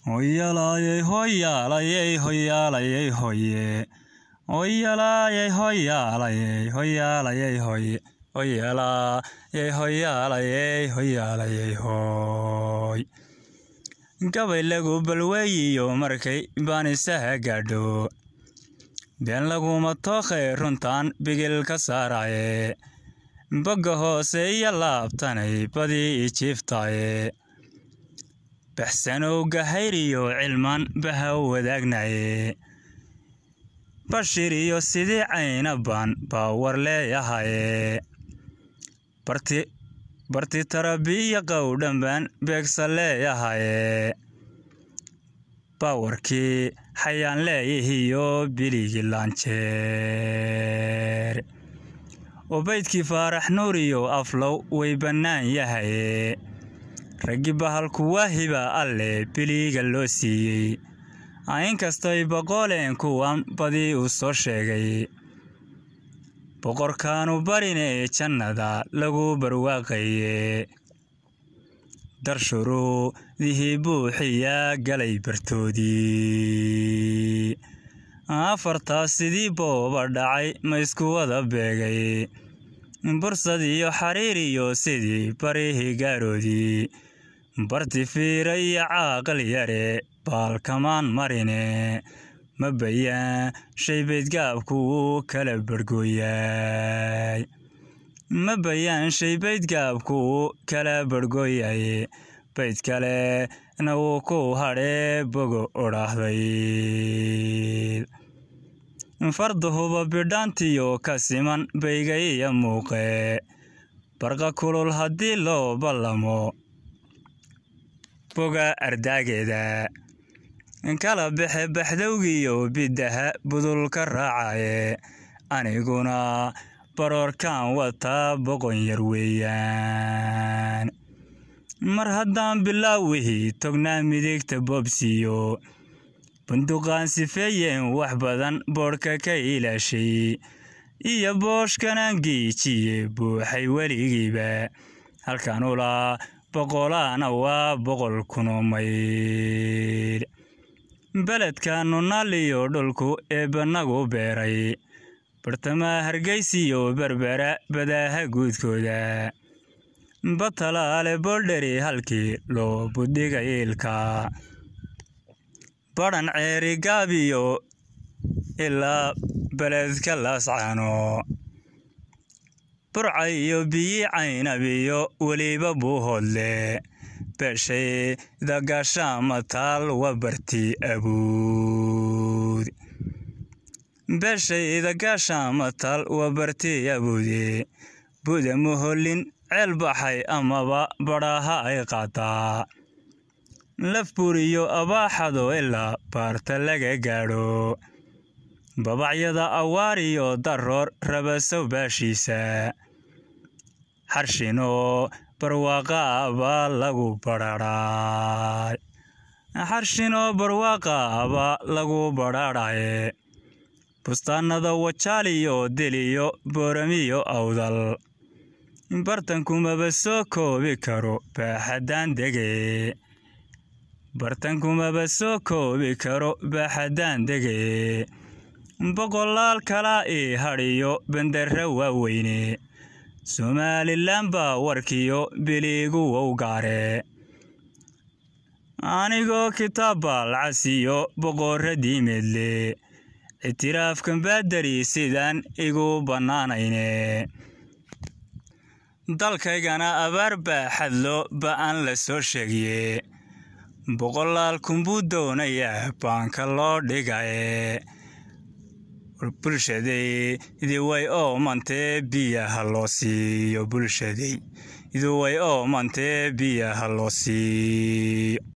Hoyalaye hoyalaye hoyalaye hoye. Hoyalaye hoyalaye hoyalaye hoye. Hoyalaye hoyalaye hoyalaye hoy. Gabay lagu balweeyiyo markay baanisaha gaadho. been laguma tookhay runtaan bigil ka saaraye bogga hoose iyo laabtanay badii ijiiftaaye baxsanow gahayriyo cilmaan baha wadaagnaye bashir iyo sidii caynabaan baa war leeyahaye barti tarabiya qowdhanbaan beegsa leeyahaye baawarkii xayaan leeyihiyo biligii laanjeer ubaydkii faarax nuuriyo aflow way bannaan yahaye raggi bahalku waahiba alle biliga loo siiyey inkastoy boqoleen kuwan badii uu soo sheegay boqorkaanu barinee jannada lagu barwaaqaye darshuruudihii buuxiyaa galay bartoodii afartaas sidii booba dhacay ma isku wada beegay bursad iyo xariir iyo sidii barihii gaaroodii barti fiira iyo caaqal yare baalkamaan marine ma bayaan shay baydgaabku uu kala barhgooyay ma bayaan shay baydgaabku uu kala barhgooyay bayd kale na wuu ku hadhee bogo odhaahday farduhuba bidhaantiyo ka siman bayga iyo muuqe barqa kulul haddii loo ballamo boga ardaageeda kala baxe baxdowgiyo biddaha budulka raacaye aniguna baroorkaan wataa boqon yar weeyaan mar haddaan bilaawihii tognaa midigta boobsiiyo bunduqaan sifeeyeen wax badan boodhka ka ilaashay iyo booshkanaan giijiye buuxay weligiiba halkan ulaa boqolaana waa boqol kunoo mayl beledka nunaaliyo dhulku ee bannagu beeray bartamaha hargeysiyo berbera badaaha guudkooda batalaale boldheri halkii loo budhiga iilka badhan ceeri gaabiyo ilaa beledka laascaano burcay iyo biyi caynabiyo weliba buuhoodle beeshayda gaashaama taal waa barti abuud beeshayda gaashaama taal waa barti abuude buda muhollin ceel baxay amaba badhaaha ay qaataa laf buriyo abaaxado ilaa baarta laga gaadho babacyada awaariyo daroor rabasow baashiisa xarshinoo barwaaqaa baa lagu badhaadhay xarshinoo barwaaqaa baa lagu badhaadhaye bustaanada wajaaliyo diliyo booramiyo awdal bartankumaba soo koobi karo baaxaddaan dege bartankumaba soo koobi karo baaxaddaan dege boqolaal kalaa ii hadhiyo bandarra waaweyne somalilan baa warkiyo biliigu wow gaare anigoo kitaab baalcasiyo boqorradii medle ictiraafkan baadari sidaan igu bannaanayne dalkaygana abaar baa xadlo ba'an la soo sheegiye boqolaal kunbuu doonayaa baanka loo dhigaye bulshaday idiway oo mantee biyaha loo siiyo bulshaday idiway oo mantee biyaha loo siiyo